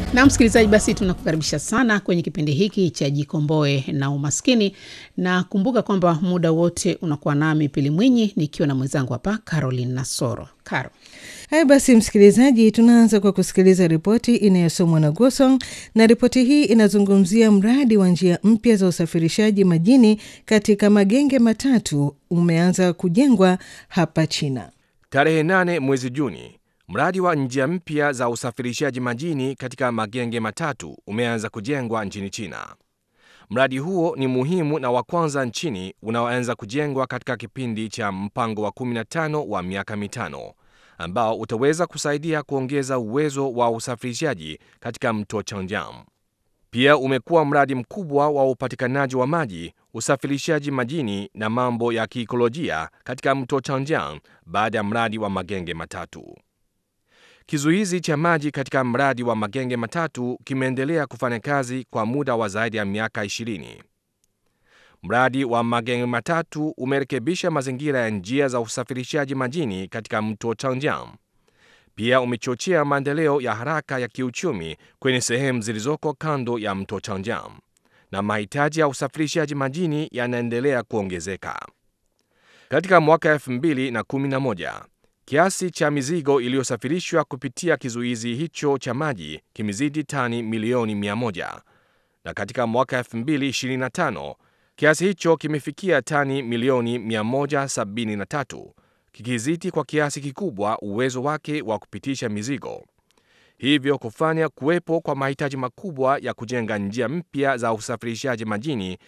Na msikilizaji, basi tunakukaribisha sana kwenye kipindi hiki cha Jikomboe na Umaskini, na kumbuka kwamba muda wote unakuwa nami Pili Mwinyi nikiwa na mwenzangu hapa Caroline Nasoro. Caro, Haya basi, msikilizaji, tunaanza kwa kusikiliza ripoti inayosomwa na Gosong, na ripoti hii inazungumzia mradi wa njia mpya za usafirishaji majini katika magenge matatu umeanza kujengwa hapa China. Tarehe 8 mwezi Juni, mradi wa njia mpya za usafirishaji majini katika magenge matatu umeanza kujengwa nchini China. Mradi huo ni muhimu na wa kwanza nchini unaoanza kujengwa katika kipindi cha mpango wa 15 wa miaka mitano ambao utaweza kusaidia kuongeza uwezo wa usafirishaji katika mto Changjiang. Pia umekuwa mradi mkubwa wa upatikanaji wa maji, usafirishaji majini na mambo ya kiikolojia katika mto Changjiang baada ya mradi wa magenge matatu. Kizuizi cha maji katika mradi wa magenge matatu kimeendelea kufanya kazi kwa muda wa zaidi ya miaka 20. Mradi wa magenge matatu umerekebisha mazingira ya njia za usafirishaji majini katika mto Changjiang. Pia umechochea maendeleo ya haraka ya kiuchumi kwenye sehemu zilizoko kando ya mto Changjiang, na mahitaji ya usafirishaji majini yanaendelea kuongezeka. Katika mwaka 2011 kiasi cha mizigo iliyosafirishwa kupitia kizuizi hicho cha maji kimezidi tani milioni 100, na katika mwaka 2025 kiasi hicho kimefikia tani milioni 173, kikizidi kwa kiasi kikubwa uwezo wake wa kupitisha mizigo, hivyo kufanya kuwepo kwa mahitaji makubwa ya kujenga njia mpya za usafirishaji majini